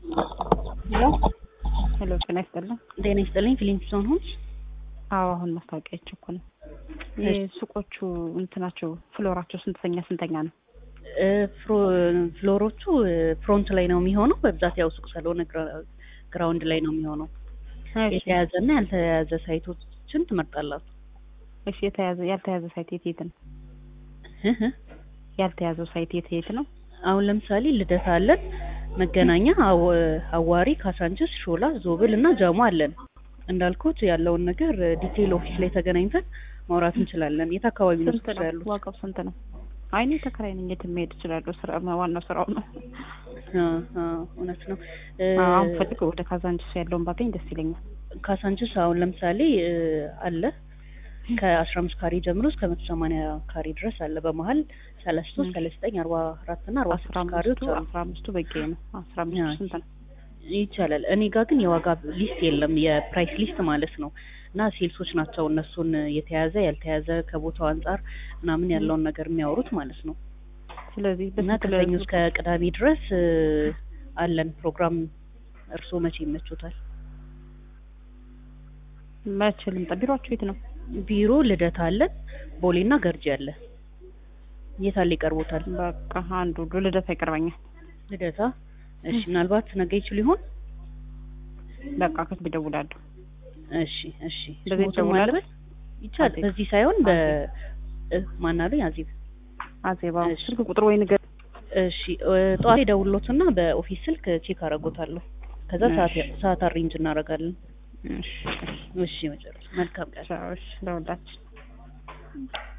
ሄሎ ሄሎ ጤና ይስጥልን። ጤና ይስጥልኝ። ፊሊንግ ዞን ሆንሽ? አዎ አሁን ማስታወቂያ አይቼ እኮ ነው። የሱቆቹ እንትናቸው ፍሎራቸው ስንተኛ ስንተኛ ነው? እ ፍሮ- ፍሎሮቹ ፍሮንት ላይ ነው የሚሆነው። በብዛት ያው ሱቅ ስለሆነ ግራ- ግራውንድ ላይ ነው የሚሆነው። የተያዘ እና ያልተያዘ ሳይቶችን ትመርጣላችሁ። እሺ የተያዘ ያልተያዘ ሳይት የት የት ነው? እህ እህ። ያልተያዘው ሳይት የት የት ነው? አሁን ለምሳሌ ልደታ አለን፣ መገናኛ፣ አወ- አዋሪ፣ ካሳንችስ፣ ሾላ፣ ዞብል እና ጃሞ አለን። እንዳልኩት ያለውን ነገር ዲቴይል ኦፊስ ላይ ተገናኝተን ማውራት እንችላለን። የት አካባቢ ነው ስንት ነው? ያሉት? ዋጋው ስንት ነው? አይ እኔ ተከራይ ነኝ። የትም መሄድ እችላለሁ። ስራ ዋናው ስራው ነው። አ አ እውነት ነው። እ አሁን ፈልግ ወደ ካዛንችስ ያለውን ባገኝ ደስ ይለኛል። ካሳንችስ አሁን ለምሳሌ እ አለ ከአስራ አምስት ካሬ ጀምሮ እስከ መቶ ሰማንያ ካሬ ድረስ አለ። በመሀል ሰላሳ ሶስት ሰላሳ ዘጠኝ አርባ አራት እና አርባ አስራ ስድስት ካሬዎች አምስቱ አሉ። አስራ አምስቱ በቂ ነው። አስራ አምስቱ አዎ። ስንት ነው? ይቻላል። እኔ ጋር ግን የዋጋ ሊስት የለም፣ የፕራይስ ሊስት ማለት ነው። እና ሴልሶች ናቸው እነሱን የተያዘ ያልተያዘ ከቦታው አንጻር ምናምን ያለውን ነገር የሚያወሩት ማለት ነው። ስለዚህ እና በስንት ከሰኞ ለ- እስከ ቅዳሜ ድረስ እ አለን ፕሮግራም። እርስዎ መቼ ይመቹታል? መቼ ልምጣ? ቢሮአችሁ የት ነው? ቢሮ ልደታ አለን፣ ቦሌና ገርጂ አለ። የት አለ ይቀርቦታል? በቃ አንዱ ልደታ ይቀርበኛል። ልደታ። እሺ፣ ምናልባት ነገ ይችል ይሆን? በቃ ከስብ ይደውላለሁ። እሺ፣ እሺ። በዚህ ስሞትን ይደውላል? ማለበት ይቻላል። አዜብ። በዚህ ሳይሆን በ እ ማን አሉኝ? አዜብ አዜባ እሺ። ስልክ ቁጥር ወይ ንገር። እሺ እ ጠዋት ደውሎትና በኦፊስ ስልክ ቼክ አደርጎታለሁ። ከዛ ሰዓት እሺ። ሰዓት አሬንጅ እናደርጋለን። እሺ እሺ መጨረሻ መልካም ቀን። ቻው። እሺ ለሁላችን